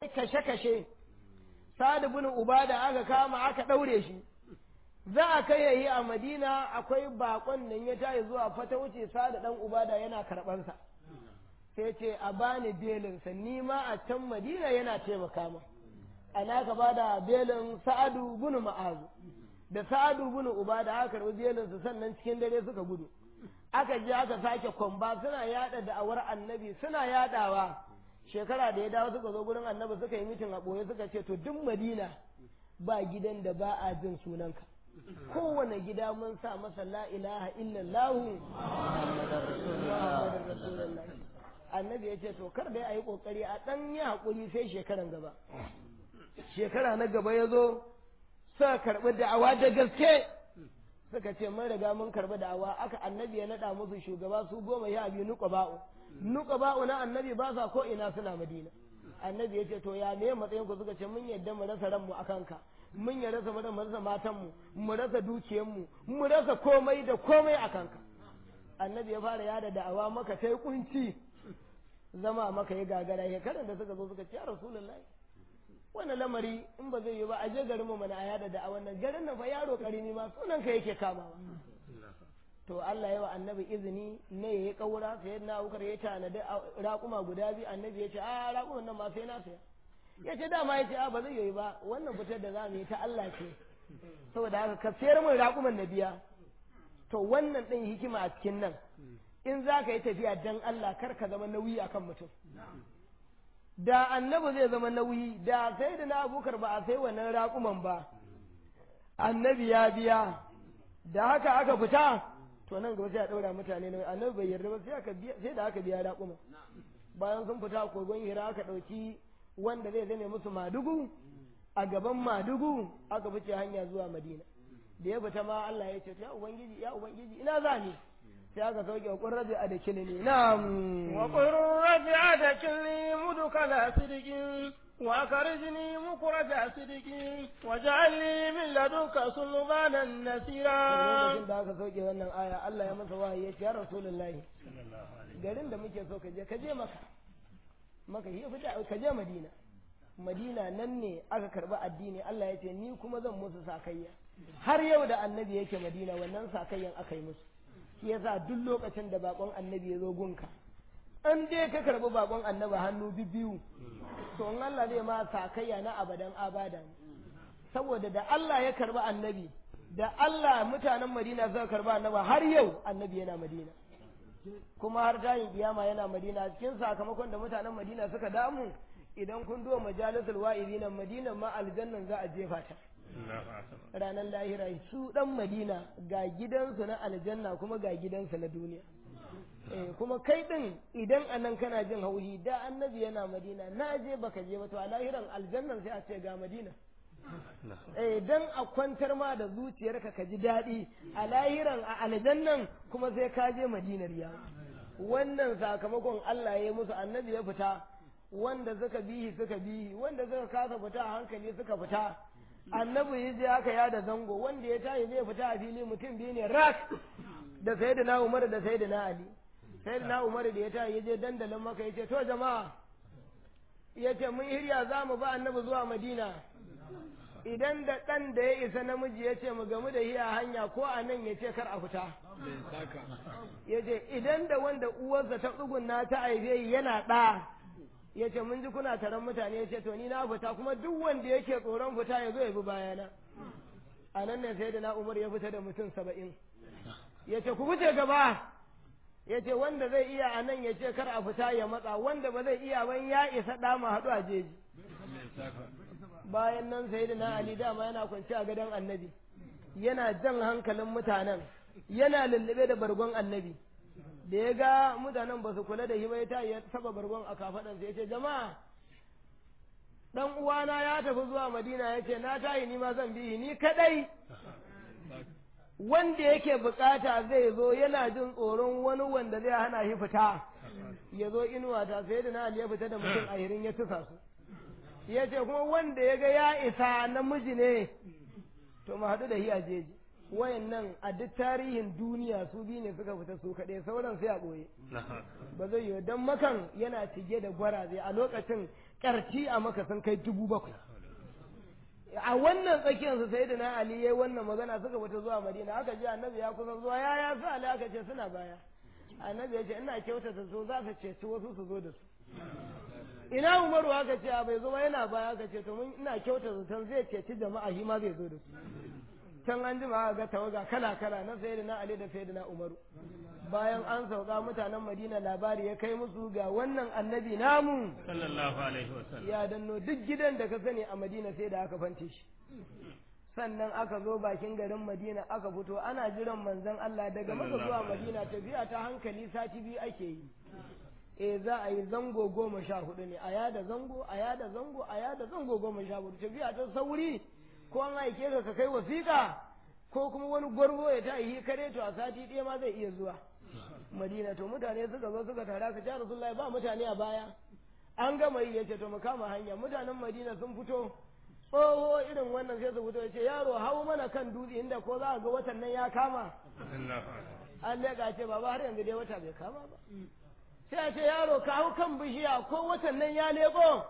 kashe-kashe sa'ad bin ubada aka kama aka ɗaure shi za a kai yayi a madina akwai bakon nan ya tayi zuwa fata wuce sa'ad dan ubada yana karɓansa sai ce a bani belinsa ni ma a can madina yana taimaka ma ana ka bada belin sa'adu bin ma'azu da sa'adu bin ubada aka karɓi belinsa sannan cikin dare suka gudu aka je aka sake kwamba suna yada da'awar annabi suna yadawa shekara da ya dawo suka zo gurin annabi suka yi mitin a ɓoye suka ce to duk madina ba gidan da ba a jin sunanka kowane gida mun sa masa la ilaha illallah annabi ya ce to kar dai a yi kokari a ɗan yi haƙuri sai shekaran gaba shekara na gaba ya zo suka karɓi da'awa da gaske suka ce mun riga mun karɓi da'awa aka annabi ya naɗa musu shugaba su goma ya biyu nuka ba'u nuka ba'u na annabi ba sa ko ina suna madina annabi ya ce to ya me matsayin ku suka ce mun yadda mu rasa ranmu a kanka mun ya rasa mu rasa matanmu mu rasa dukiyarmu mu rasa komai da komai a kanka annabi ya fara yada da'awa maka sai kunci zama maka ya gagara ya karanta suka zo suka ce ya rasulullahi wannan lamari in ba zai yi ba a je garin mu mana a yada da a wannan garin nan fa yaro karimi ma sunan ka yake kamawa to Allah ya wa annabi izini ne yayi kaura sai na Abubakar ya tanadi raƙuma guda biyu annabi ya ce a raƙuman nan ma sai na saya ya ce dama ya ce a ba zai yi ba wannan fitar da za mu yi ta Allah ce saboda haka ka sayar min raƙuman na biya to wannan ɗin hikima a cikin nan in za ka yi tafiya dan Allah kar ka zama nauyi akan mutum da annabi zai zama nauyi da sai da na abukar ba a sai wannan raƙuman ba annabi ya biya da haka aka fita to nan gaba sai a ɗaura mutane nauyi annabi bai yarda ba sai aka biya sai da aka biya raƙuman bayan sun fita kogon hira aka ɗauki wanda zai zame musu madugu a gaban madugu aka fice hanya zuwa madina da ya fita ma Allah ya ce ya ubangiji ya ubangiji ina za ni sai aka sauke wa ƙurrabi a da kilini na'am wa ƙurrabi a da kilini mudukala sidikin wa karjini mukuraja sidikin wa ja'alni min ladunka sulmanan nasira lokacin da aka sauke wannan aya Allah ya masa wahayi ya ce ya rasulullahi garin da muke so ka je ka je maka maka yi fita ka je madina madina nan ne aka karba addini Allah ya ce ni kuma zan musu sakayya har yau da annabi yake madina wannan sakayyan aka yi musu shi yasa duk lokacin da bakon annabi ya zo gunka an dai ka karbi bakon annabi hannu biyu to in Allah zai ma sakayya na abadan abada saboda da Allah ya karbi annabi da Allah mutanen Madina suka karba annabi har yau annabi yana Madina kuma har tayin kiyama yana Madina cikin sakamakon da mutanen Madina suka damu idan kun duwa majalisul wa'izina Madina ma aljannan za a jefa ta ranar lahira su dan madina ga gidansu na aljanna kuma ga gidansu na duniya kuma kai din idan anan kana jin hauhi da annabi yana madina na je baka je ba to a lahiran aljannan sai a ce ga madina eh dan a kwantar ma da zuciyarka ka ji daɗi a lahiran a aljannan kuma sai ka je madinar yawo wannan sakamakon Allah ya yi musu annabi ya fita wanda suka bihi suka bihi wanda suka kasa fita a hankali suka fita annabi ya je aka yada zango wanda ya tashi zai fita a fili mutum biyu ne rak da sayyidina Umar da sayyidina Ali sayyidina Umar da ya tashi ya je dandalin maka ya ce to jama'a ya ce mun hirya za mu ba annabi zuwa Madina idan da ɗan da ya isa namiji ya ce mu gamu da hiya hanya ko a nan ya ce kar a fita ya ce idan da wanda uwarsa ta tsugunna ta aibe yana ɗa ya ce mun ji kuna taron mutane ya ce to ni na fita kuma duk wanda yake tsoron fita ya zo ya bi bayana a nan ne sai da na umar ya fita da mutum saba'in ya ce ku fice gaba ya ce wanda zai iya a nan ya ce kar a fita ya matsa wanda ba zai iya ban ya isa ɗama haɗu a jeji bayan nan sai da na ali dama yana kwanci a gadon annabi yana jan hankalin mutanen yana lullube da bargon annabi da ya ga mutanen ba su kula da hima ya ta ya saba bargon a kafaɗansa ya ce jama'a ɗan uwana ya tafi zuwa madina ya ce na tayi ni ma zan bi ni kaɗai wanda yake bukata zai zo yana jin tsoron wani wanda zai hana shi fita ya zo inuwa ta sai da na ya fita da mutum a hirin ya tusa su ya ce kuma wanda ya ga ya isa namiji ne to mu haɗu da shi a jeji wayannan a duk tarihin duniya su biyu ne suka fita su kaɗai sauran sai a ɓoye ba zai yiwu don makan yana cike da gwaraze a lokacin ƙarti a maka sun kai dubu bakwai a wannan tsakiyarsu sai da na Ali yayi wannan magana suka fita zuwa Madina aka ji annabi ya kusan zuwa ya ya su Ali aka ce suna baya annabi ya ce ina kyautata su za su ceci wasu su zo da su ina Umaru aka ce bai zo ba yana baya aka ce to mun ina kyautata san zai ceci jama'a shi ma zai zo da su can an jima aka ga tawaga kala kala na sayyidina Ali da sayyidina Umaru bayan an sauka mutanen Madina labari ya kai musu ga wannan annabi namu sallallahu alaihi wasallam ya danno duk gidan da ka sani a Madina sai da aka fante shi sannan aka zo bakin garin Madina aka fito ana jiran manzon Allah daga maka zuwa Madina tafiya ta hankali sati biyu ake yi e za a yi zango goma sha hudu ne a yada zango a yada zango a yada zango goma sha hudu tafiya ta sauri ko an aike ka ka kai wasiƙa ko kuma wani gwarzo ya ta yi kare to a sati ɗaya ma zai iya zuwa madina to mutane suka zo suka tara ka ja rasulullahi ba mutane a baya an gama yi yace to mu kama hanya mutanen madina sun fito tsoho irin wannan sai su fito yace yaro hau mana kan dutse inda ko za a ga watan nan ya kama an leƙa ce baba har yanzu dai wata bai kama ba sai a ce yaro ka hau kan bishiya ko watan nan ya leƙo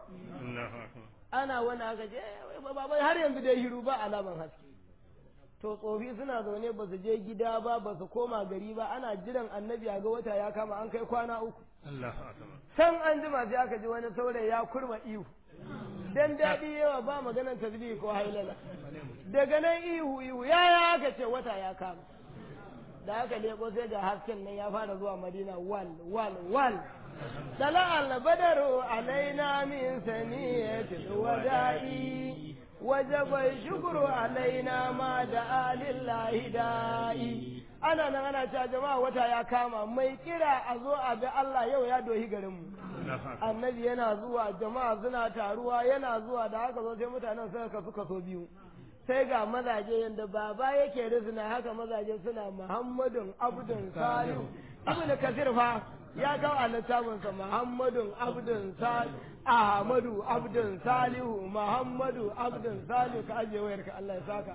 ana wani aka ce baba har yanzu dai hiru ba alaman haske to tsofi suna zaune ba su je gida ba ba su koma gari ba ana jiran annabi a ga wata ya kama an kai kwana uku san an jima sai aka ji wani saurayi ya kurma ihu dan daɗi yawa ba maganar tasbih ko hailala daga nan ihu ihu ya ya aka ce wata ya kama da aka leko sai ga hasken nan ya fara zuwa madina wal wal wal طلع البدر علينا من ثنية الوداع وجب الشكر علينا ما دعا لله داعي ana nan ana cewa jama'a wata ya kama mai kira a zo a bi Allah yau ya dohi garinmu annabi yana zuwa jama'a suna taruwa yana zuwa da haka zo sai mutanen suka kasu kaso biyu sai ga mazaje yadda baba yake rizina haka mazaje suna muhammadun abdun salihu ibnu kasir fa ya kawo a littafinsa Muhammadun Abdun Salihu Ahmadu Abdun Salihu Muhammadu Abdun Salihu ka ajiye wayar ka Allah ya saka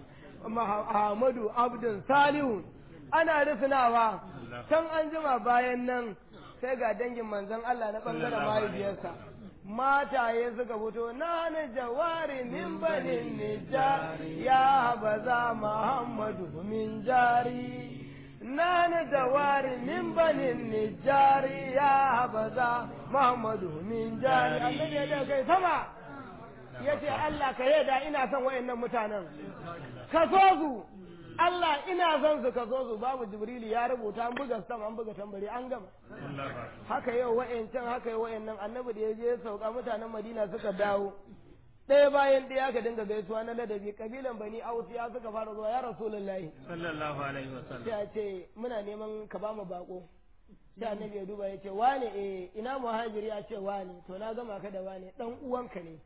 Ahmadu Abdun Salihu ana rufinawa can an jima bayan nan sai ga dangin manzon Allah na bangaren mahaifiyarsa mataye suka fito na ni jawari min banin nijar ya baza Muhammadu min jari نان دوار من بني النجار يا هبذا محمد من جاري النبي يدعو كي سما yace Allah ka yada ina son wayannan mutanen ka so su Allah ina son su ka so su babu Jibrilu ya rubuta an buga sam an buga tambari an gama haka yau wayancan haka yau wayannan annabi da ya je sauka mutanen Madina suka dawo ɗaya bayan ɗaya ka dinga gaisuwa na ladabi kabilan bani ausiya suka fara zuwa ya rasulullahi sallallahu alaihi wasallam sai a ce muna neman ka ba mu bako sai annabi ya duba ya ce wane eh ina muhajiri ya ce wane to na gama ka da wane dan uwanka ne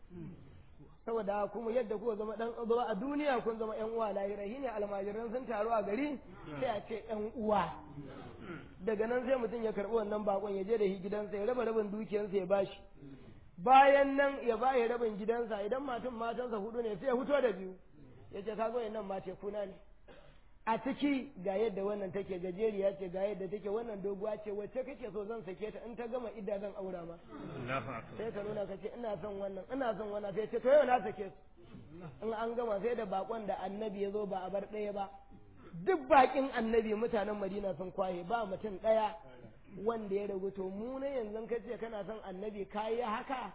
saboda kuma yadda kuka zama dan zama a duniya kun zama yan uwa lahira shine almajiran sun taru a gari sai a ce yan uwa daga nan sai mutum ya karbi wannan bakon ya je da shi gidansa ya raba rabin dukiyarsa ya bashi bayan nan ya bayi rabin gidansa idan matan matansa hudu ne sai ya fito da biyu ya ce kago nan mace kuna ne a ciki ga yadda wannan take gajeriya ce ga yadda take wannan doguwa ce wacce kake so zan sake ta in ta gama idda zan aura ma sai ka nuna ka ce ina son wannan ina son wannan sai ce to yau na sake su in an gama sai da bakon da annabi ya zo ba a bar ɗaya ba duk bakin annabi mutanen madina sun kwaye ba mutum ɗaya wanda ya ragu to mu ne yanzu ka ce kana son annabi kayi haka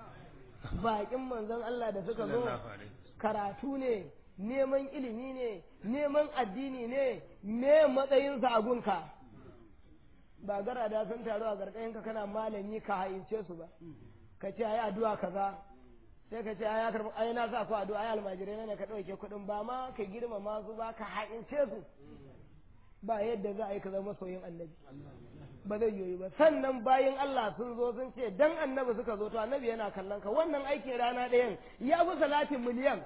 bakin manzon Allah da suka zo karatu ne neman ilimi ne neman addini ne me matsayinsa a gunka ba gara da sun taru a gargayin ka kana malami ka hayince su ba ka ce ayi addu'a kaza sai ka ce ai ya karbi ai na sa ku addu'a ai almajirai ne ka dauke kuɗin ba ma ka girmama su ba ka hayince su ba yadda za a yi ka zama soyin annabi ba zai yoyi ba sannan bayan Allah sun zo sun ce dan annabi suka zo to annabi yana kallon ka wannan aikin rana ɗayan ya fi salatin miliyan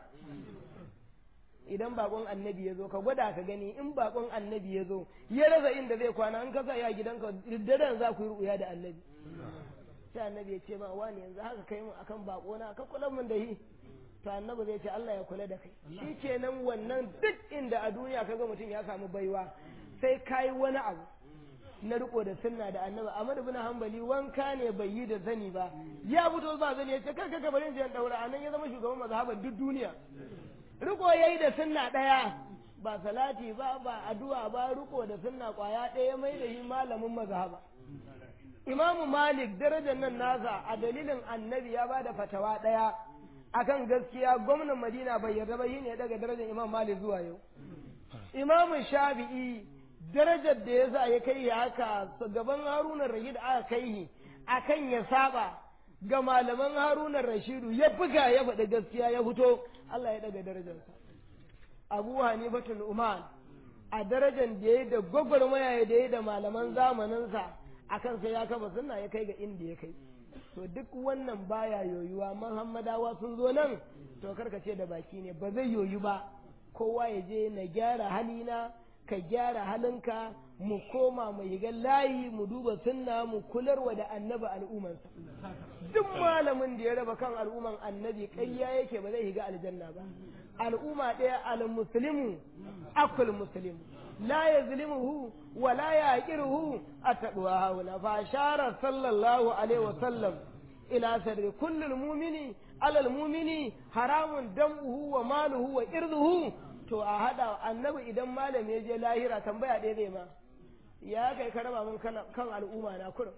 idan bakon annabi ya zo ka gwada ka gani in bakon annabi ya zo ya rasa inda zai kwana in ka sa ya gidanka daren za ku yi ruya da annabi sai annabi ya ce ma wani yanzu haka kai mu akan bako na ka kula mun da shi to annabi zai ce Allah ya kula da kai shikenan wannan duk inda a duniya kaga mutum ya samu baiwa sai kai wani abu na riko da sunna da annabi Ahmad ibn Hanbali wanka ne bai yi da zani ba ya fito ba zani ya ce kar ka bari in daura anan ya zama shugaban mazhaban duk duniya riko yayi da sunna daya ba salati ba ba addu'a ba riko da sunna kwaya daya mai da shi malamin mazhaba Imam Malik darajar nan nasa a dalilin annabi ya bada fatawa daya akan gaskiya gwamnan Madina bai yarda ba shine daga darajar Imam Malik zuwa yau Imam Shafi'i darajar da ya sa ya kai ya haka gaban Haruna Rashid aka kai akan ya saba ga malaman Haruna Rashidu ya buga ya faɗi gaskiya ya fito Allah ya daga darajarsa Abu Hanifatul Umar a darajar da ya da gwagwarmaya da ya da malaman zamaninsa akan sai ya kafa sunna ya kai ga inda ya kai to duk wannan baya yoyuwa Muhammadawa sun zo nan to karka ce da baki ne ba zai yoyu ba kowa ya je na gyara halina ka gyara halinka mu koma mu yiga layi mu duba sunna mu kularwa da annabi al'ummansa duk malamin da ya raba kan al'umman annabi ƙarya yake ba zai higa aljanna ba al'umma ɗaya al-muslimu akul muslim la yazlimuhu wa la yaqiruhu attaqwa haula fa shara sallallahu alaihi wa sallam ila sirri kullul mu'mini alal mu'mini haramun dam'uhu wa maluhu wa irduhu to a hada annabi idan malam ya je lahira tambaya ɗaya zai ma ya kai ka raba mun kan al'umma na kurum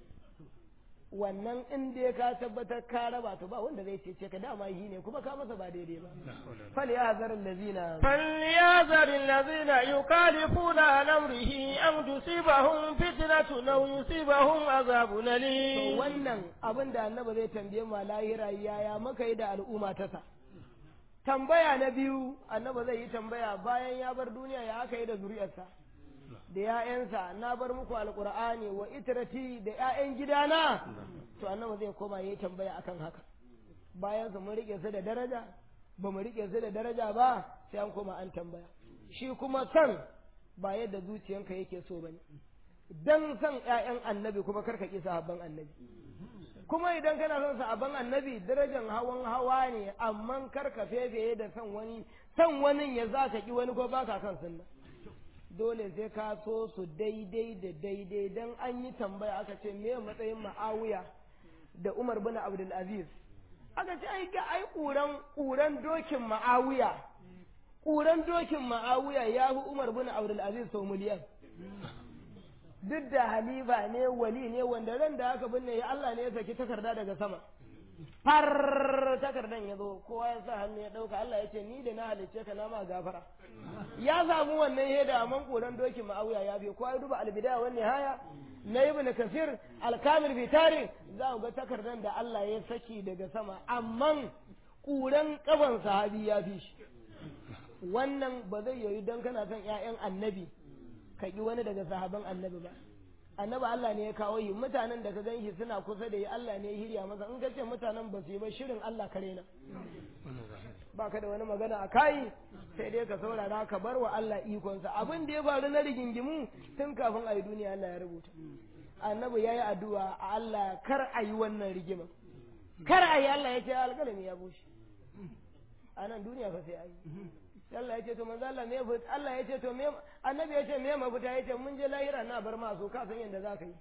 wannan in dai ka tabbatar ka raba to ba wanda zai cece ka dama yi ne kuma ka masa ba daidai ba fal ya zar allazina fal ya zar allazina yukalifuna an amrihi am tusibahum fitnatun aw yusibahum azabun to alim wannan abin da annabi zai tambaye mu a lahira yaya muka yi da al'umma ta sa tambaya na biyu annabi zai yi tambaya bayan ya bar duniya ya aka yi da zuriyarsa da ‘ya'yansa na bar muku alƙur'ani wa itirati da ‘ya'yan gidana to annabi zai koma ya yi tambaya akan haka bayan su mun riƙe su da daraja ba mu riƙe su da daraja ba sai an koma an tambaya shi kuma san ba yadda zuciyanka yake so bane dan san ‘ya'yan annabi kuma karka ƙi sahabban annabi kuma idan kana son sahabban annabi darajan hawan hawa ne amma karka fefeye da san wani san wani ya za ka ƙi wani ko baka kan sunna dole sai ka so su daidai da daidai don an yi tambaya aka ce me matsayin ma'awiya da umar bin abdul aziz aka ce ai ga ai kuran kuran dokin ma'awiya kuran dokin ma'awiya ya fi umar bin abdul aziz sau miliyan duk da halifa ne wali ne wanda ran da aka binne ya Allah ne ya saki takarda daga sama far takardan ya zo kowa ya sa hannu ya ɗauka Allah ya ce ni da na halicce ka na ma gafara ya samu wannan yadda a koran dokin ma'auya ya bi kowa ya duba albidaya wani haya na ibn kasir alkamil fi tari za ku ga takardan da Allah ya saki daga sama amma kuran kaban sahabi ya fi shi wannan ba zai yoyi don kana son ƴaƴan annabi ka ki wani daga sahaban annabi ba annabi Allah ne ya kawo yi mutanen da ka gan shi suna kusa da yi Allah ne ya hirya masa in ka ce mutanen ba su yi ba shirin Allah kare na ba ka da wani magana a kayi sai dai ka saurara ka bar wa Allah ikonsa abin da ya faru na rigingimu tun kafin a yi duniya Allah ya rubuta annabi ya yi addu'a a Allah kar a yi wannan rigima kar a yi Allah ya ce alƙalami ya bushe a nan duniya fa sai a yi Allah ya ce to manzo Allah me fita Allah ya ce to me annabi ya ce me mafita ya ce mun je lahira na bar ma so ka san yadda za ka yi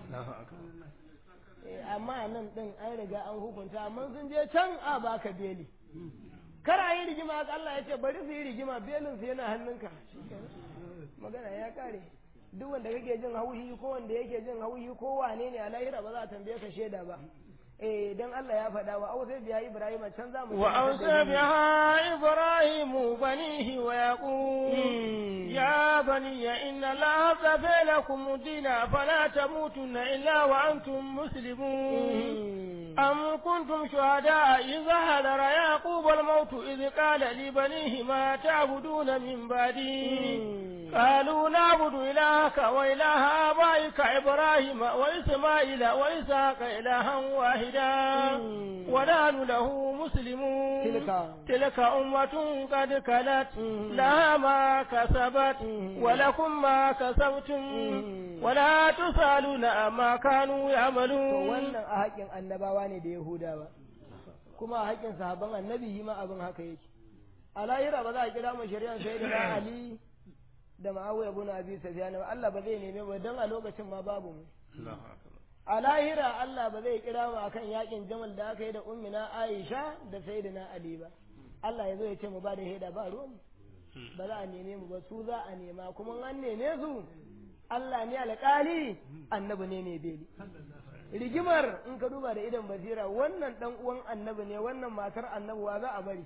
Eh, amma nan din an riga an hukunta amma sun je can a baka beli kar a yi rigima Allah ya ce bari su yi rigima belin su yana hannunka magana ya kare duk wanda kake jin hauhi ko wanda yake jin hauhi ko wane ne a lahira ba za a tambaye ka shaida ba eh dan Allah ya faɗa wa ausa biya Ibrahim can za mu وأوصى بها إبراهيم بنيه ويقول يا بني إن الله اصطفى لكم الدين فلا تموتن إلا وأنتم مسلمون أم كنتم شهداء إذ حضر يعقوب الموت إذ قال لبنيه ما تعبدون من بعدي قالوا نعبد إلهك وإله آبائك إبراهيم وإسماعيل وإسحاق إلها واحدا ونحن له مسلمون تلك تلك أمة قد كلت لها ما كسبت ولكم ما كسبتم ولا تسألون عما كانوا to يعملون wannan a haƙƙin annabawa ne da Yahudawa kuma a haƙƙin sahabban annabi yi ma abin haka yake a lahira ba za a kira mu shari'ar sai da Ali da ma'awiya bin abi sufyan ba Allah ba zai neme ba dan a lokacin ma babu mu a lahira Allah ba zai kira mu akan yakin jamal da aka yi da ummina Aisha da sayyidina Ali ba Allah ya zo ya ce mu ba da haida ba ruwan mu ba za a neme mu ba su za a nema kuma an neme su Allah ne alƙali annabi ne mai beli rigimar in ka duba da idan basira wannan dan uwan annabi ne wannan matar annabi wa za a bari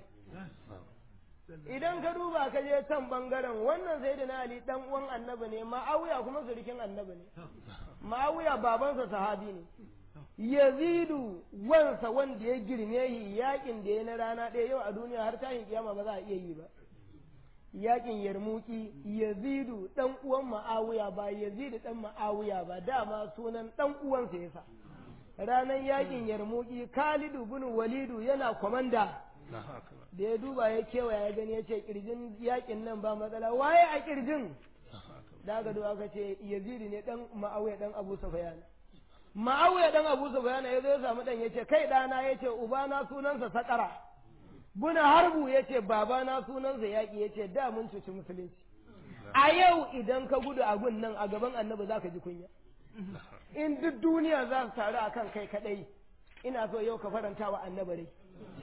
idan ka duba ka je can bangaren wannan sai da ali dan uwan annabi ne ma'awiya kuma surikin annabi ne ma'awiya babansa sahabi ne yazidu wansa wanda ya girme shi yakin da ya na rana ɗaya yau a duniya har tashin kiyama ba za a iya yi ba yakin yarmuki yazidu dan uwan ma'awiya ba yazidu dan ma'awiya ba dama sunan dan uwansa yasa ranar yakin yarmuki khalidu bin walidu yana kwamanda da ya duba ya kewaya ya gani ya ce kirjin yakin nan ba matsala waye a kirjin da aka duba aka ce yazidu ne dan ma'awiya dan abu sufyan ma'awiya dan abu sufyan ya zo ya samu dan ya ce kai dana ya ce ubana sunansa sakara buna harbu ya ce babana sunansa yaƙi ya ce da mun cuci musulunci a yau idan ka gudu a gun nan a gaban annabi za ka ji kunya in duk duniya za su taru a kan kai kaɗai ina so yau ka faranta wa annabi rai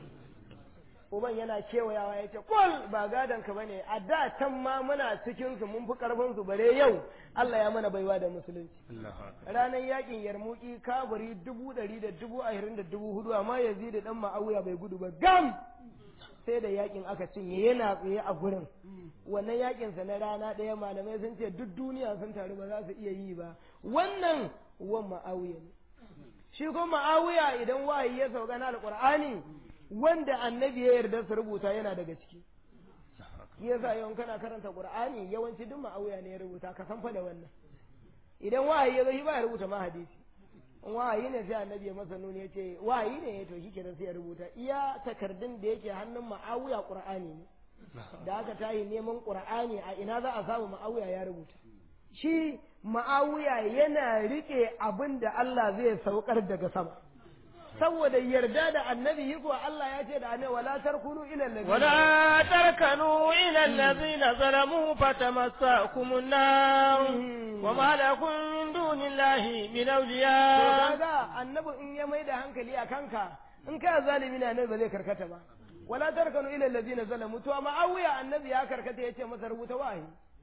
uban yana kewayawa ya ce kul ba gadon ka bane a da can ma muna cikin su mun fi karfin su bare yau Allah ya mana baiwa da musulunci ranar yakin yarmuki kaburi dubu ɗari da dubu ashirin da dubu hudu amma yanzu da dan ma'auya bai gudu ba gam sai da yakin aka cinye yana tsaye a gurin wannan yakin sa na rana ɗaya malamai sun ce duk duniya sun taru ba za su iya yi ba wannan wan ma'awiya ne shi kuma ma'awiya idan wahayi ya sauka na alqur'ani wanda annabi ya yarda su rubuta yana daga ciki yasa yawan kana karanta qur'ani yawanci duk ma'awiya ne ya rubuta ka san fa da wannan idan wahayi ya zo shi ba ya rubuta ma hadisi wahayi ne sai annabi ya masa nuni ya ce wahayi ne to shi kenan sai ya rubuta iya takardun da yake hannun ma'awiya qur'ani ne da aka tayi neman qur'ani a ina za a samu ma'awiya ya rubuta shi ma'awiya yana rike abin da Allah zai saukar daga sama saboda yarda da annabi yi kuwa Allah ya ce da annabi wala tarkunu ila allazina ولا تركنوا إلى الذين ظلموا فتمسكم النار وما لكم من دون الله من to أولياء kaga annabi in ya mai da hankali a kanka in ka zalimi na annabi ba zai karkata ba wala tarkanu ila allazina zalamu to amma awiya annabi ya karkata yace masa rubuta wahi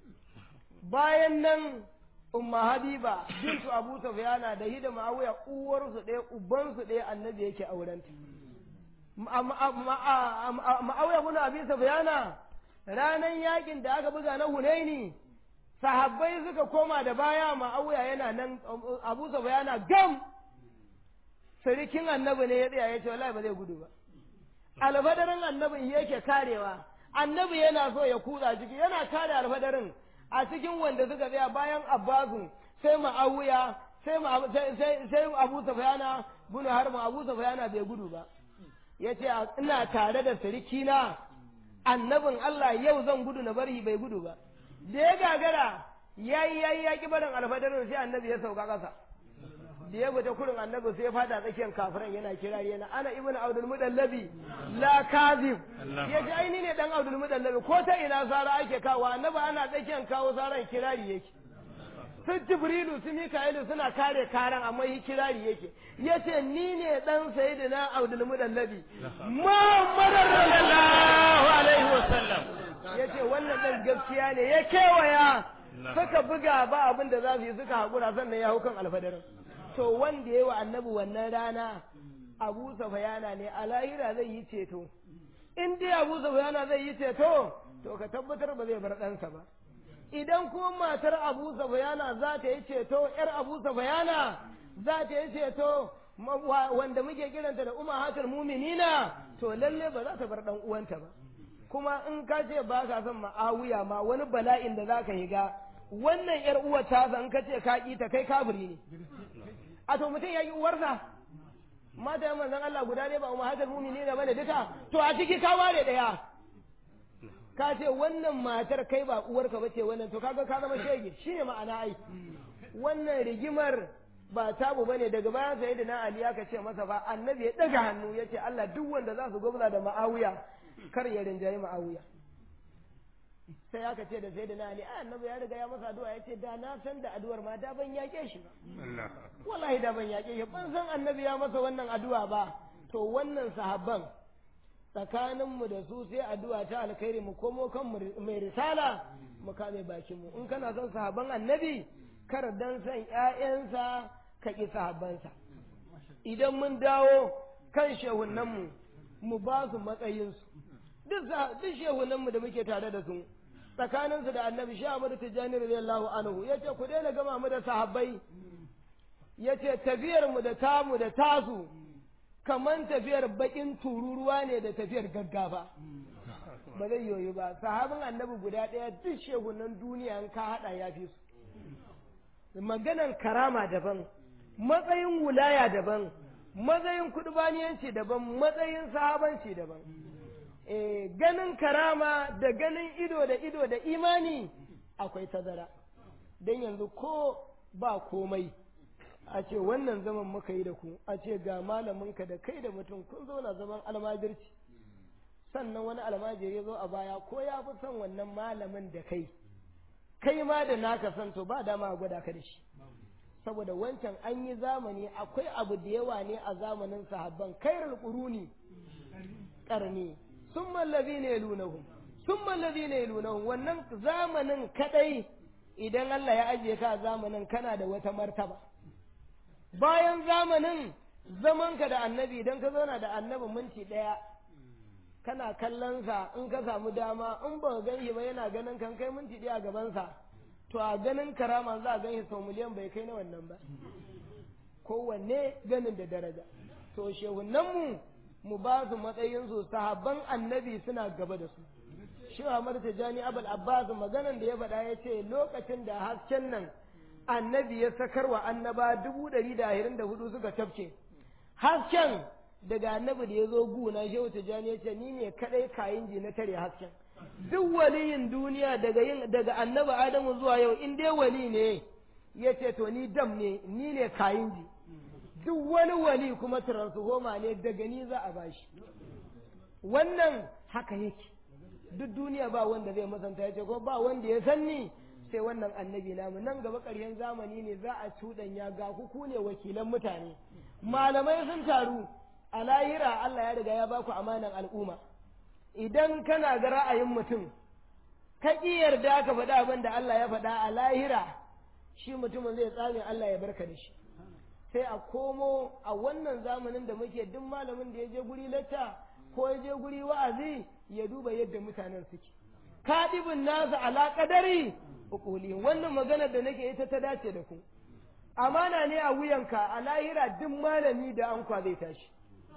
bayan nan umma habiba bintu abu sufyana da hida ma'awiya uwarsu ɗaya ubansu ɗaya annabi yake aurenta ma'awiya bin abi sufyana ranan yakin da aka buga na hunaini sahabbai suka koma da baya ma'awiya yana nan abu sufyana gam sirikin annabi ne ya tsaya ya ce wallahi ba zai gudu ba alfadarin annabin yake karewa annabi yana so ya kutsa ciki yana kare alfadarin a cikin wanda suka tsaya bayan abbasu sai ma'awiya sai ma- sai- sai sai abu sufyana bin harba abu sufyana bai gudu ba yace a- ina tare da sirikina annabin Allah yau zan gudu na bari bai gudu ba da ya gagara yayi yayi ya ki barin alfadarin sai annabi ya sauka kasa da ya fita kurin annabi sai ya fada tsakiyar kafiran yana kira yana ana ibnu abdul mudallabi la kazib ya ji aini ne dan abdul mudallabi ko ta ina sara ake kawo annabi ana tsakiyar kawo saran kirari yake sun jibrilu su mika'ilu suna kare karan amma yi kirari yake ya ce ni ne dan sayyidina abdul mudallabi muhammadar sallallahu alaihi wasallam ya ce wannan ɗan gaskiya ne ya kewaya suka buga ba abin da za su yi suka haƙura sannan ya hau kan alfadarin to wanda ya yi wa annabi wannan rana abu safayana ne a lahira zai yi ceto in dai abu safayana zai yi ceto to ka tabbatar ba zai bar ɗansa ba idan kuma matar abu safayana za ta yi ceto yar abu safayana za ta yi ceto ma- wa- wanda muke kiranta da umar hatar muminina to lalle ba za ta bar ɗan uwanta ba kuma in ka ce ba ka son ma'awiya ma wani bala'in da za ka yi ga wannan yar uwar ta san ka ce ka ƙi ta kai kafiri ne a to mutum ya yi uwarsa mata yan manzon Allah guda ne ba umar hajar mumini ne bane duka to a ciki ka ware daya ka ce wannan matar kai ba uwarka bace wannan to kaga ka zama shege shine ma'ana ai wannan rigimar ba tabu bane daga bayan sayyidina Ali aka ce masa ba annabi ya daga hannu yace Allah duk wanda za su gwabza da ma'awiya kar ya rinjayi ma'awiya sai aka ce da sai da na ali a annabi ya riga ya masa addu'a ya ce da na san da addu'ar ma da ban yaƙe shi ba wallahi da ban yaƙe shi ban san annabi ya masa wannan addu'a ba to wannan sahabban tsakaninmu da su sai addu'a ta alkhairi mu komo kan mai risala mu kame bakin mu in kana son sahabban annabi kar dan san ƴaƴansa ka ƙi sahabbansa idan mun dawo kan shehunanmu mu ba su matsayinsu duk shehunanmu da muke tare da su tsakaninsu da annabi sha Ahmadu Tijjani radiyallahu anhu yace ku daina gama mu da sahabbai yace tafiyar mu da tamu da tasu kaman tafiyar bakin tururuwa ne da tafiyar gaggafa ba zai yoyi ba sahabin annabi guda ɗaya duk shehunan duniya in ka haɗa ya fi su maganan karama daban matsayin wulaya daban matsayin kudubaniyanci daban matsayin sahabanci daban e, ganin karama da ganin ido da ido da imani akwai tazara don yanzu ko ba komai a ce wannan zaman muka yi da ku a ce ga malaminka da kai da mutum kun zauna zaman almajirci sannan wani almajiri ya zo a baya ko ya fi son wannan malamin da kai kai ma da naka san to ba dama a gwada ka da shi saboda wancan an yi zamani akwai abu da yawa ne a zamanin sahabban kairul quruni karni summa allazina yalunahum summa allazina yalunahum wannan zamanin kadai idan Allah ya ajiye ka zamanin kana da wata martaba bayan zamanin zamanka da annabi idan ka zauna da annabi minti daya kana kallon sa in ka samu dama in ba gan shi ba yana ganin kan kai minti daya a gaban sa to a ganin karama za a gan shi sau miliyan bai kai na wannan ba kowanne ganin da daraja to shehunanmu mu ba su matsayin su sahabban annabi suna gaba da su shi Ahmad Tijani Abul Abbas maganan da ya faɗa ya ce lokacin da hasken nan annabi ya sakarwa annaba dubu ɗari da ashirin da hudu suka tafke hasken daga annabi da ya zo guna shehu Tijani ya ce ni ne kaɗai kayin ji na tare hasken duk waliyin duniya daga yin daga annabi Adamu zuwa yau in dai wali ne ya ce to ni dam ne ni ne kayin ji duk wani wali kuma transformer ne daga ni za a bashi wannan haka yake duk duniya ba wanda zai masanta ya ce ko ba wanda ya sanni sai wannan annabi namu nan gaba ƙarshen zamani ne za a cuɗanya ga ku ne wakilan mutane malamai sun taru a lahira Allah ya riga ya ba ku amanan al'umma idan kana ga ra'ayin mutum ka ƙi yarda ka faɗa abin da Allah ya faɗa a lahira shi mutumin zai tsame Allah ya barka da shi sai a komo a wannan zamanin da muke duk malamin da ya je guri lacca ko ya je guri wa'azi ya duba yadda mutanen suke kadibin nasa ala kadari ukuli wannan magana da nake ita ta dace da ku amana ne a wuyanka a lahira duk malami da ankwa zai tashi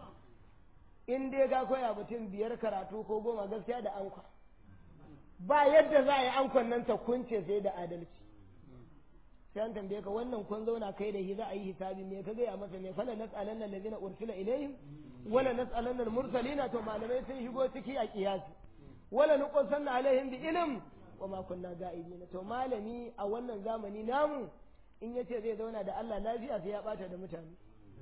in dai ga koya mutum biyar karatu ko goma gaskiya da ankwa ba yadda za a yi ankwan nan ta kunce sai da adalci sai an tambaye ka wannan kun zauna kai da shi za a yi hisabi me ka gaya masa ne fala nas'alanna allazina ursila ilayhim wala nas'alanna al-mursalina to malamai sun shigo ciki a kiyasi wala nuqsanna alaihim bi ilm wa ma kunna ga'ibina to malami a wannan zamani namu in yace zai zauna da Allah lafiya sai ya bata da mutane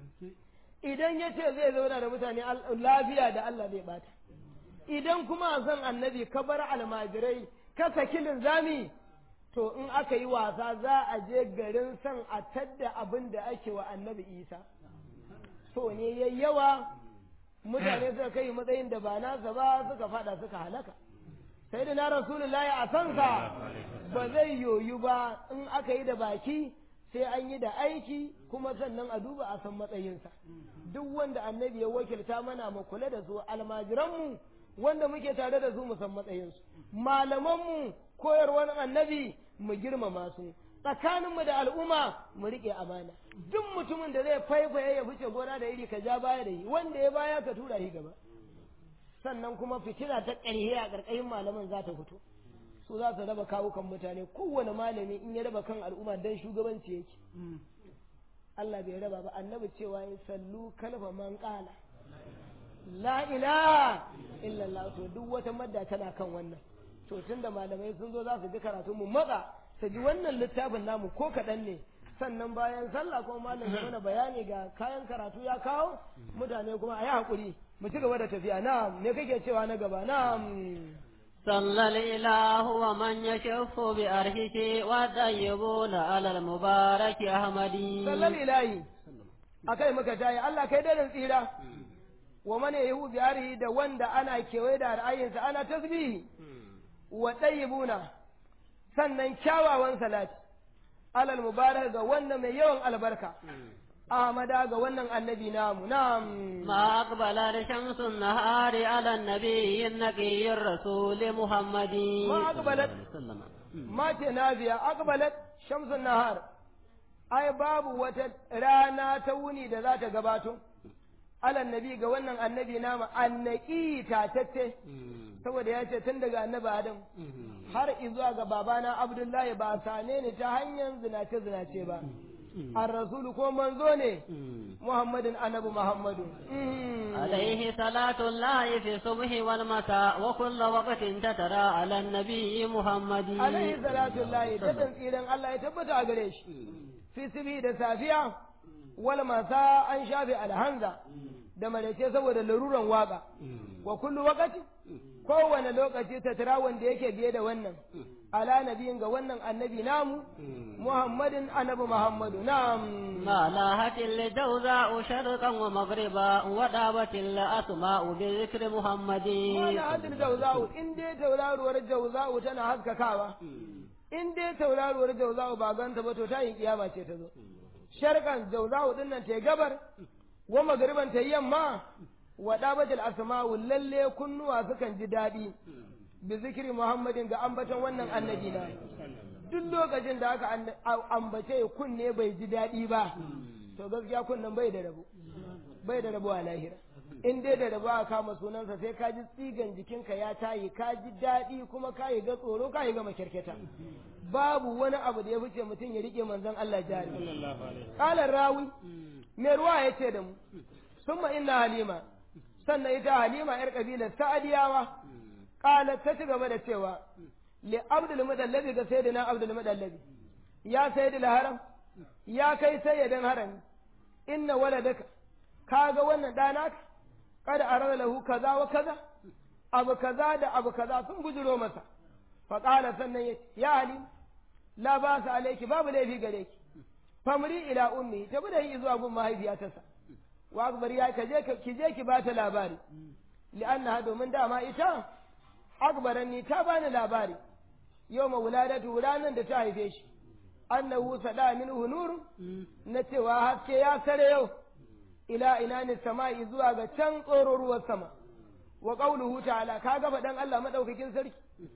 idan yace zai zauna da mutane lafiya da Allah zai bata idan kuma zan annabi ka bar almajirai ka saki linzami to in aka yi wasa za a je garin san a tadda abin da ake wa annabi isa so ne yayi yawa mutane suka kai matsayin da ba nasa ba suka fada suka halaka sai da na rasulullahi a sansa ba zai yoyu ba in aka yi da baki sai an yi da aiki kuma sannan a duba a san matsayinsa duk wanda annabi ya wakilta mana mu kula da su almajiranmu wanda muke tare da su mu san matsayinsu malamanmu koyarwar annabi mu girmama su tsakaninmu da al'umma mu riƙe amana duk mutumin da zai faifaye ya fice gona da iri ka ja baya da shi wanda ya baya ka tura shi gaba sannan kuma fitina ta ƙarhe a ƙarƙashin malaman za ta fito su za su raba kawukan mutane kowane malami in ya raba kan al'umma dan shugabanci yake Allah bai raba ba annabi cewa ya sallu kalfa man qala la ilaha illallah to duk wata madda tana kan wannan to tunda malamai sun zo za su ji karatu mu matsa su ji wannan littafin namu ko kaɗan ne sannan bayan sallah kuma malam ya mana bayani ga kayan karatu ya kawo mutane kuma a yi haƙuri mu ci gaba da tafiya na'am me kake cewa na gaba na'am صلى الإله ومن يشف بأرشه والطيبون على المبارك أحمدي sallar ilahi akai muka tayi Allah kai da tsira wa man yahu bi arihi da wanda ana kewaye da ra'ayinsa ana tasbihi wa tayyibuna sannan kyawawan salati alal mubarak ga wannan mai yawan albarka Ahmada ga wannan annabi namu na'am ما أقبل شمس النهار على النبي النقي الرسول محمد ما أقبلت ma ce nafiya aqbalat shamsun nahar ai babu wata rana ta wuni da za ta gabato alan nabi ga wannan annabi nama annaki tatacce saboda ya ce tun daga annabi adam har izuwa ga babana abdullahi ba sane ni ta hanyar zinace zinace ba an rasulu ko manzo ne muhammadin annabi muhammadu عليه صلاة الله في الصبح والمساء وكل وقت تترى على النبي محمد alaihi salatu lahi dadan tsiran Allah ya tabbata a gare shi fi sibi da safiya wal masa an shafe alhanza da malace saboda laruran waka wa kullu waqati kowane lokaci ta tara wanda yake biye da wannan ala nabiyin ga wannan annabi namu muhammadin annabi muhammadu na'am ما لاهت الجوزاء شرقا ومغربا ودابت الأسماء بذكر محمد wani hadin jauza'u in dai tauraruwar jauza'u tana haskakawa in dai tauraruwar jauza'u ba ganta ba to ta yi kiyama ce ta zo sharkan jauza'u din nan ta yi gabar wa magariban ta yi yamma wa dabatul asma'u lalle kunnuwa sukan ji daɗi bi zikiri muhammadin ga ambaton wannan annabi na duk lokacin da aka an- ambace kunne bai ji daɗi ba to gaskiya kunnen bai da rabo bai da rabo a lahira in dai da rabo a kama sunansa sai ka ji tsigan jikinka ya tayi ka ji daɗi kuma ka yi ga tsoro ka yi ga makyarketa babu wani abu da ya fice mutum ya rike manzon Allah jari ƙalar rawi mai ruwa ya ce da mu summa inna halima sannan ita halima yar kabilar sa'adiyawa ƙalar ta ci gaba da cewa li abdul mudallabi ga sayyidina abdul mudallabi ya sayyidul haram ya kai sayyidin harami inna waladaka kaga wannan ɗana ka kada arada lahu kaza wa kaza abu kaza da abu kaza sun bujiro masa faƙala sannan ya ya halim la ba su alaiki babu laifi gare ki famri ila ummi ta bi da yi zuwa gun mahaifiyarsa wa akbar ya ka je ki je ki bata labari li'annaha domin dama ita akbaranni ta bani labari yau ma wuladatu ranar da ta haife shi annahu sada minhu nur na cewa haske ya sare yau ila ina ne sama'i zuwa ga can tsororuwar sama wa qawluhu ta'ala ka gaba dan Allah madaukakin sarki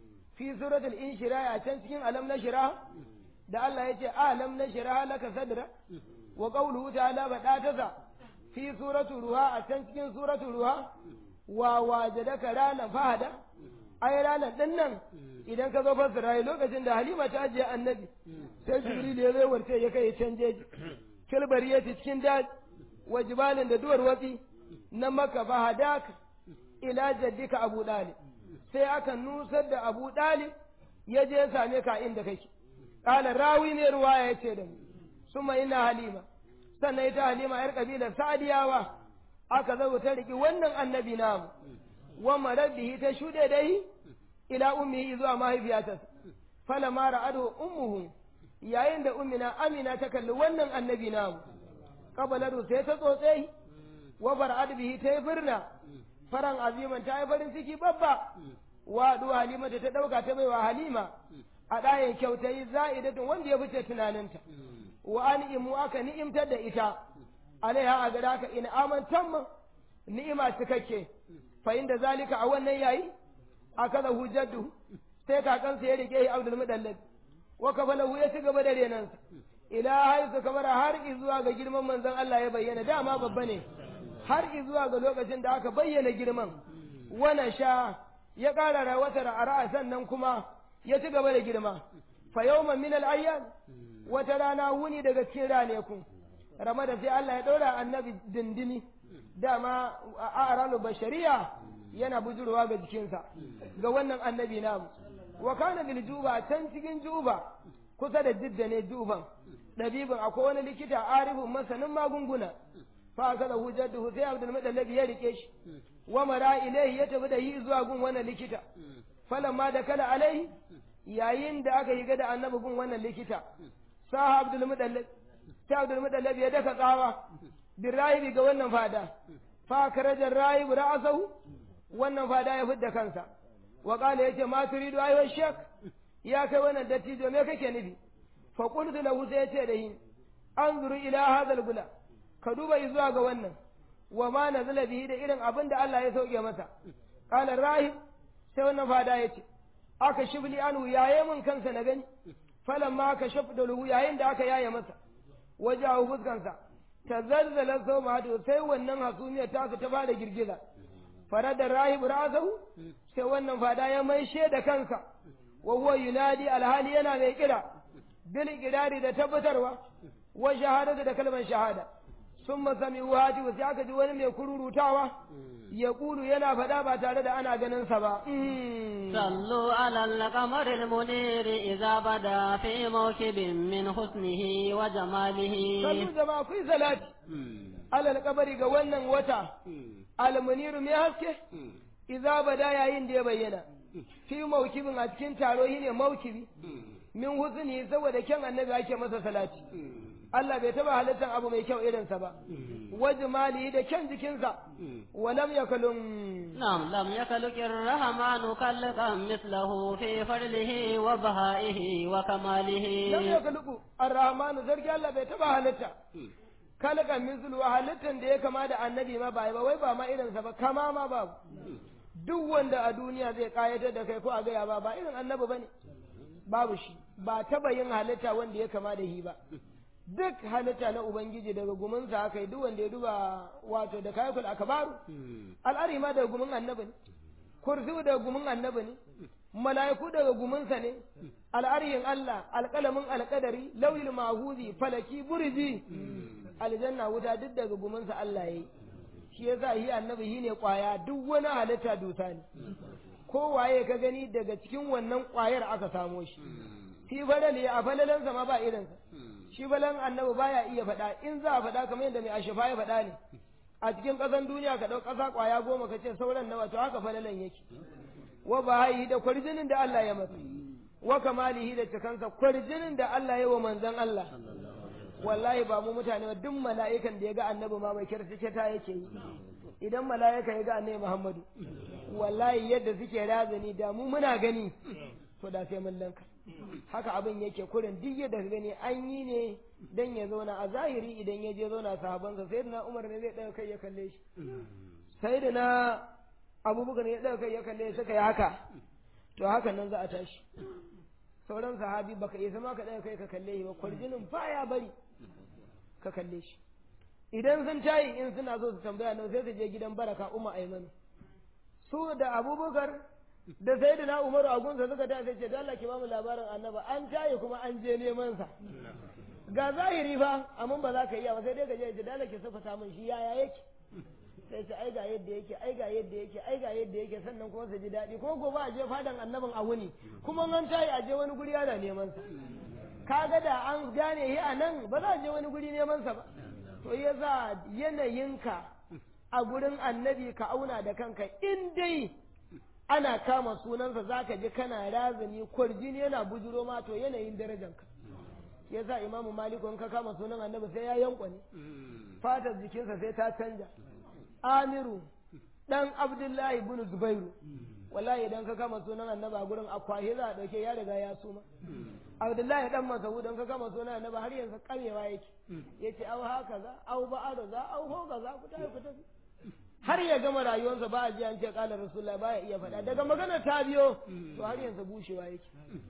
fi suratul inshira a can cikin alam na shira da Allah yace alam na shira laka sadra wa qawluhu ta'ala bada ta sa fi suratul ruha a can cikin suratul ruha wa wajadaka ranan fahada ai ranan din nan idan ka zo fassara lokacin da Halima ta ajiye annabi sai Jibril ya zo warce ya kai canje kilbari ya cikin daji wa jibalin da duwar watsi na maka fahadaka ila jaddika Abu Dalib sai aka nusar da Abu Dalib ya je ya same ka inda kake kala rawi ne ruwaya yace da mu suma ina Halima sannan ita Halima yar kabilar Sa'diyawa aka zo ta riki wannan annabi namu wa marabbihi ta shude dai ila ummihi zuwa mahaifiyarsa falamma ra'adu ummuhu yayin da ummina Amina ta kalli wannan annabi namu kabaladu sai ta tsotse wa bar'ad bihi ta yi birna faran aziman ta yi farin ciki babba wadu halima da ta ɗauka ta baiwa halima a ɗayan kyautai za'idatun wanda ya fice tunaninta wa an imu aka ni'imtar da ita alaiha a gada ka in amantan ni'ima cikakke fa inda zalika a wannan yayi aka da hujjadu sai kakansa ya rike abdul mudallab wa kafalahu ya ci gaba da renansa ila haisu kamar har zuwa ga girman manzon Allah ya bayyana dama babba ne har zuwa ga lokacin da aka bayyana girman wana sha ya ƙara rawatar a ra'a sannan kuma ya ci gaba da girma fa yawman min al wata rana wuni daga cikin ranakun rama da sai Allah ya ɗora annabi dindini dama a aralu bashariya yana bujurwa ga jikinsa ga wannan annabi namu wa kana bil juba can cikin juba kusa da jidda ne juban ɗabibin akwai wani likita arifin masanin magunguna fa kaza hujjatu sai abdul mudallab ya rike shi wa mara ilaihi ya tafi da yi zuwa gun wannan likita falamma da kala alaihi yayin da aka yi da annabi gun wannan likita sa abdul mudallab sai abdul mudallab ya daka tsawa bin rahibi ga wannan fada fa karajar rahibu ra'asahu wannan fada ya fidda kansa wa qala yace ma turidu ayyuha shek ya kai wannan dattijo me kake nufi fa qultu lahu sai yace da hin anzuru ila hadha al-gula ka duba zuwa ga wannan wa ma nazala bihi da irin abin da Allah ya sauke masa qala rahib sai wannan fada yace aka shibli anhu yaye mun kansa na gani falamma aka shafda lahu yayin da aka yaye masa wajahu fuskansa tazazzala sawma sai wannan hasumiyar ta ta bada girgiza farada rahib ra'sahu sai wannan fada ya maishe da kansa wa huwa yunadi alhali yana mai kira bil kirari da tabbatarwa wa shahadatu da kalmar shahada summa sami'u hati sai aka ji wani mai kururutawa ya kulu yana faɗa ba tare da ana ganin sa ba صلوا على القمر المنير إذا بدا في موكب من حسنه وجماله sallu jama'a kuyi salati alal kabari ga wannan wata almuniru mai haske idza bada yayin da ya bayyana fi maukibin a cikin taro shine maukibi min husni saboda kyan annabi ake masa salati Allah bai taba halittar abu mai kyau irinsa ba wajmali da kyan jikinsa walam yakalum نعم لم يخلق الرحمن خلقا مثله في فضله وبهائه وكماله lam yakhluqu ar-rahman sarki Allah bai taba halitta kalaka mithlu halittan da ya kama da annabi ma ba ba wai ba ma irinsa ba kama ma babu duk wanda a duniya zai kayatar da kai ko a gaya ba ba irin annabi bane babu shi ba taba yin halitta wanda ya kama da shi ba duk halitta na ubangiji daga guminsa aka yi duk wanda ya duba wato da kayakul akabaru al'ari ma daga gumin annabi ne kursi daga gumin annabi ne mala'iku daga guminsa ne al'ariyin Allah alƙalamin alƙadari lauyil mahuzi falaki burji aljanna wuta duk daga guminsa Allah ya yi shi yasa shi annabi shi ne ƙwaya duk wani halitta dusa ne kowaye ka gani daga cikin wannan ƙwayar aka samo shi shi falali a falalansa ma ba irinsa shi falan annabi baya iya faɗa in za a faɗa kamar yadda mai ashafa ya faɗa ne a cikin ƙasan duniya ka ɗau ƙasa ƙwaya goma ka ce sauran nawa to haka falalan yake wa bahayi da kwarjinin da Allah ya masa wa kamalihi da cikansa kwarjinin da Allah ya wa manzon Allah wallahi ba mu mutane ba duk mala'ikan da ya ga annabi ma mai kirkice ta yake yi idan mala'ika ya ga annabi Muhammadu wallahi yadda suke razani da mu muna gani to da sai mun lanka haka abin yake kurin duk yadda ka gani an yi ne dan ya zauna a zahiri idan ya je zauna sahabansa sai na Umar ne zai ɗaga kai ya kalle shi sai da na abubakar ya ɗaga kai ya kalle suka yi haka to haka nan za a tashi sauran sahabi baka iya zama ka ɗaga kai ka kalle shi ba kwarjinin baya bari ka kalle shi idan sun tayi in suna so su tambaya nan sai su je gidan baraka umma aimanu su da abubakar da sai da na umaru a gunsa suka ta sai ce da Allah ki ba mu labarin annaba an tayi kuma an je neman sa ga zahiri fa amma ba za ka iya ba sai dai ka je da Allah ki safata min shi yaya yake sai ce ai ga yadda yake ai ga yadda yake ai ga yadda yake sannan kuma su ji daɗi ko gobe a je fadan annabin a wuni kuma an tayi a je wani guri ana neman sa kaga da an gane shi a nan ba za a je wani guri neman sa ba to ya za yanayinka a gurin annabi ka auna da kanka in dai ana kama sunansa zaka ji kana razani kwarjini yana bujuro ma to yanayin darajanka yasa imamu maliku in ka kama sunan annabi sai ya yankwane fatar jikinsa sai ta canja amiru dan abdullahi ibn zubairu wallahi idan ka kama sunan annabi a gurin akwahi za a dauke ya riga ya suma abdullahi dan mas'ud dan ka kama sunan annabi har yanzu karewa yake yace au haka za au ba'ada za au hoga za ku tafi ku tafi har ya gama rayuwarsa ba a ji an ce kala rasulullahi ba ya iya faɗa daga magana ta biyo to har yanzu bushewa yake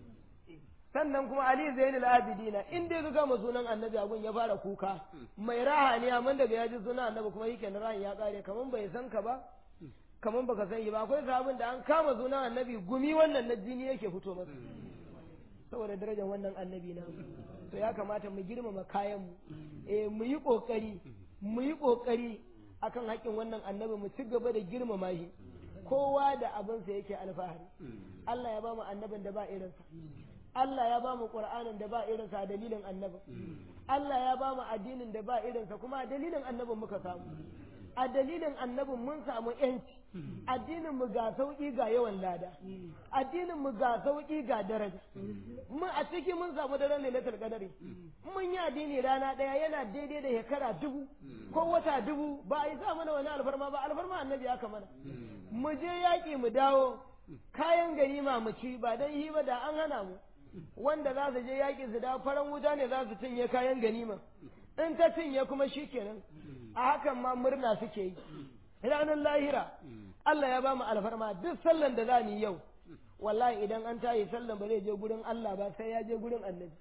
sannan kuma Ali Zainul Abidina in dai ka gama sunan Annabi abun ya fara kuka mai raha ne amma daga ya ji sunan Annabi kuma yake na rahan ya kare kaman bai san ka ba kaman baka san ba akwai sahabin da an kama sunan Annabi gumi wannan na jini yake fito masa saboda darajar wannan Annabi na to ya kamata mu girmama kayan mu eh mu yi kokari mu yi kokari akan haƙƙin wannan Annabi mu ci gaba da girmama shi kowa da abinsa yake alfahari Allah ya ba mu annabin da ba irinsa Allah ya ba mu Qur'anin da ba irinsa a dalilin annabi Allah ya ba mu addinin da ba irinsa kuma a dalilin annabin muka samu a dalilin annabin mun samu yanci addinin mu ga sauki ga yawan lada addinin mu ga sauki ga daraja mun a ciki mun samu daren lailatul qadari mun yi addini rana daya yana daidai da shekara dubu ko wata dubu ba a yi sa mana wani alfarma ba alfarma annabi aka mana mu je yaƙi mu dawo kayan ganima mu ci ba dan yi ba da an hana mu wanda za su je yaƙi su dawo faran wuta ne za su cinye kayan ganima in ta cinye kuma shikenan a hakan ma murna suke yi ranar lahira Allah ya ba mu alfarma duk sallan da za mu yi yau wallahi idan an tayi sallan ba zai je gurin Allah ba sai ya je gurin annabi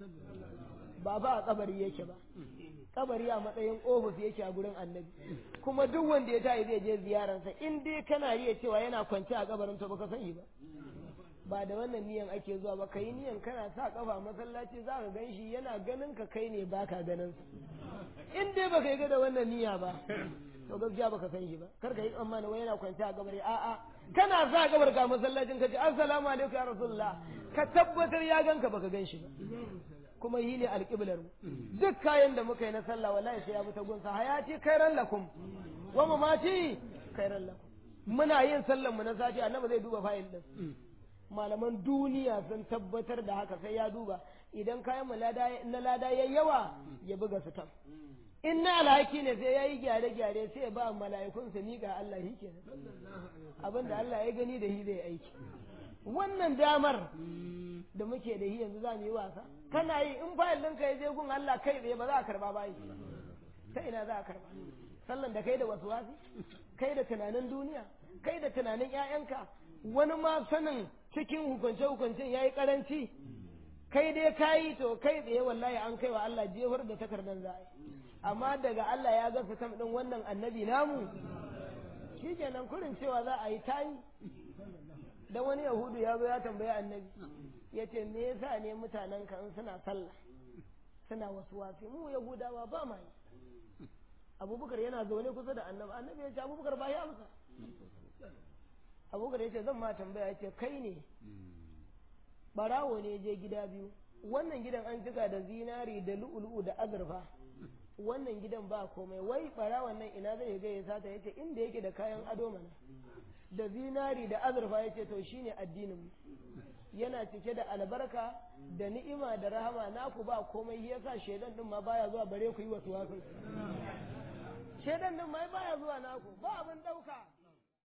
ba ba a kabari yake ba kabari a matsayin ofis yake a gurin annabi kuma duk wanda ya tayi zai je ziyararsa in dai kana riya cewa yana kwance a kabarin to baka sani ba ba da wannan niyan ake zuwa ba kai niyan kana sa kafa masallaci za ka gan shi yana ganin ka kai ne baka ganin sa in dai baka yi ga da wannan niyya ba to gaskiya baka san shi ba kar ka yi tsammani wai yana kwance a kabari a'a kana sa kabar ka masallacin ka ce assalamu alaikum ya rasulullah ka tabbatar ya ganka baka gan shi ba kuma yi ne alƙiblar mu duk kayan da muka yi na sallah wallahi sai ya bi ta gunsa hayati khairan lakum wa mamati khairan lakum muna yin sallan mu na sati annabi zai duba fayil din malaman duniya sun tabbatar da haka sai ya duba idan kayan mu na lada ya yawa ya buga su tam in na alhaki ne sai ya yi gyare-gyare sai ba mala'ikun su miƙa Allah shi kenan abinda Allah ya gani da shi zai aiki wannan damar da muke da shi yanzu za mu yi wasa kana yi in fayil ɗinka ya je gun Allah kai tsaye ba za a karba ba ta ina za a karba sallan da kai da wasu wasi kai da tunanin duniya kai da tunanin ƴaƴanka wani ma sanin cikin hukunce hukuncen yayi karanci kai dai kayi to kai tsaye wallahi an kai wa Allah jefar da takardar za a yi amma daga Allah ya ga fitam din wannan annabi namu shikenan kurin cewa za a yi tayi dan wani yahudu ya zo ya tambayi annabi ya ce me yasa ne mutanen ka in suna sallah suna wasu wasi mu yahudawa ba ma yi abubakar yana zaune kusa da annabi annabi ya ce abubakar ba ya amsa abubakar ya ce zan ma tambaya ya ce kai ne barawo ne je gida biyu wannan gidan an cika da zinari da lu'ulu'u da azurfa wannan gidan ba komai wai barawon nan ina zai ga ya sata yace inda yake da kayan ado mana da zinari da azurfa yace to shine addinin mu yana cike da albarka da ni'ima da rahama naku ba komai yasa shedan din ma baya zuwa bare ku yi wasu wasu shedan din ma baya zuwa naku ba abin dauka